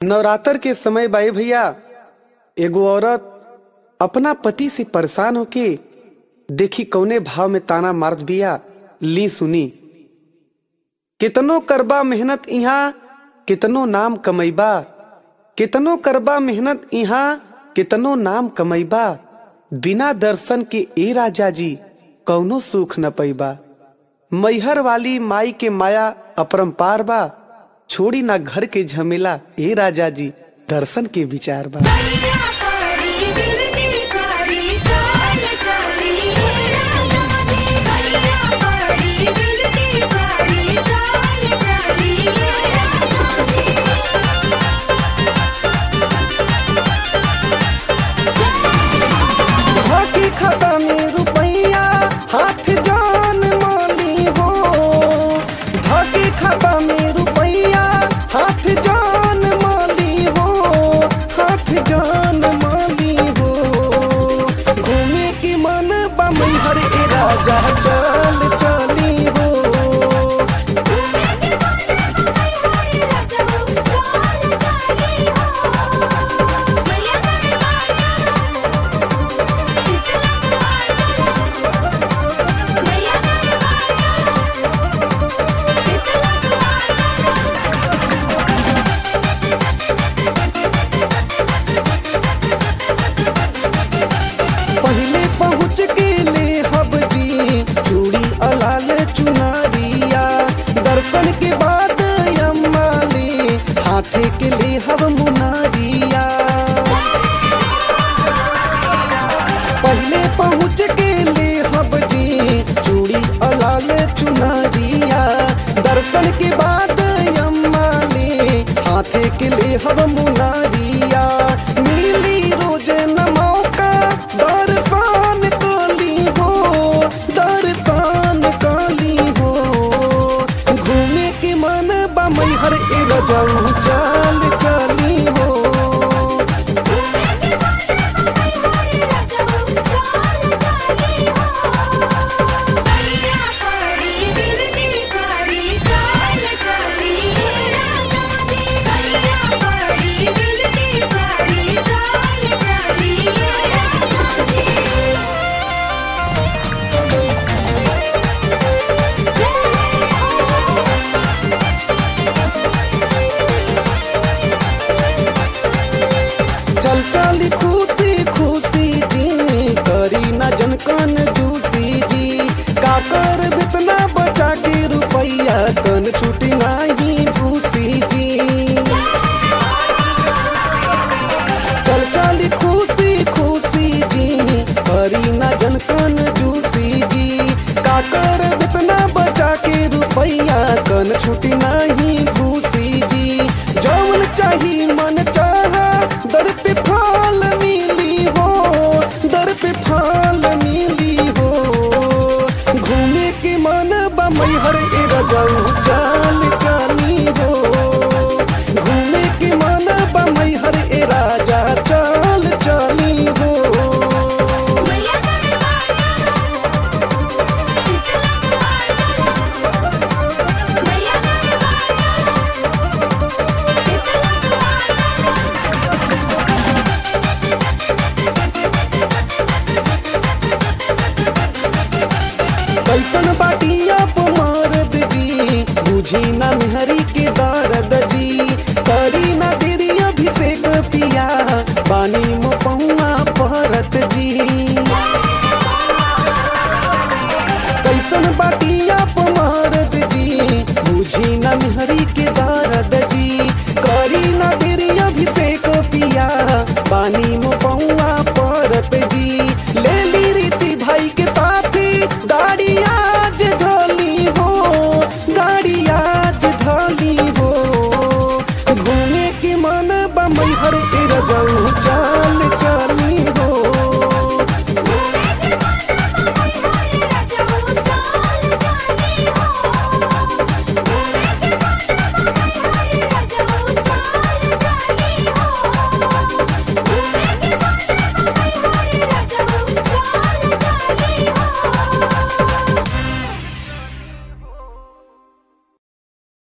नवरात्र के समय बाई भैया एगो औरत अपना पति से परेशान होके देखी कौने भाव में ताना मारत बिया ली सुनी कितनो करबा मेहनत इहाँ कितनो नाम कमैबा कितनो करबा मेहनत इहाँ कितनो नाम कमैबा बिना दर्शन के ए राजा जी कौनो सुख न पैबा मैहर वाली माई के माया अपरंपार बा छोड़ी ना घर के झमेला ए राजा जी दर्शन के विचार बा कन्या कारी बिरती कारी चाल चली राजाजी कन्या कारी बिरती कारी चाल चली राजाजी हकी खाता में रुपैया हाथ जान माली हो धकी खाता में रुपैया हाथ जान माली हो हाथ जान माली हो घूमे की मन बमई हर ए राजा चल चली हो पहले पहुँच के ले हब जी चूड़ी अलाल चुनारिया दर्शन के बाद अम्मा ले हाथे के ले हब मुनारिया पहले पहुँच के ले हब जी चूड़ी अलाल चुनारिया दर्शन के बाद अम्मा ले हाथे के ले हब मुनारिया मिली रोज न मौका दर्शन काली हो दर्शन काली हो घूमे के मन बमई हर ए रजाऊ चाल चाली हो चल चली खुशी खुशी जी करी ना जनकन जूसी जी का कर बितना बचा के रुपैया कन छुटी नाही भूसी जी चल चली खुशी खुशी जी करी ना जनकन जूसी जी का कर बितना बचा के रुपैया कन छुटी नाही भूसी जी जौन चाही मन चाहा दर पे फाल मिली हो दर पे फाल मिली हो घूमे के मन बमई हर ए रजाऊ चाल चाली हो घूमे के मन बमई हर ए राजा चाल चाली हो कैसन बाटिया मारद जी बुझी ना मेहरी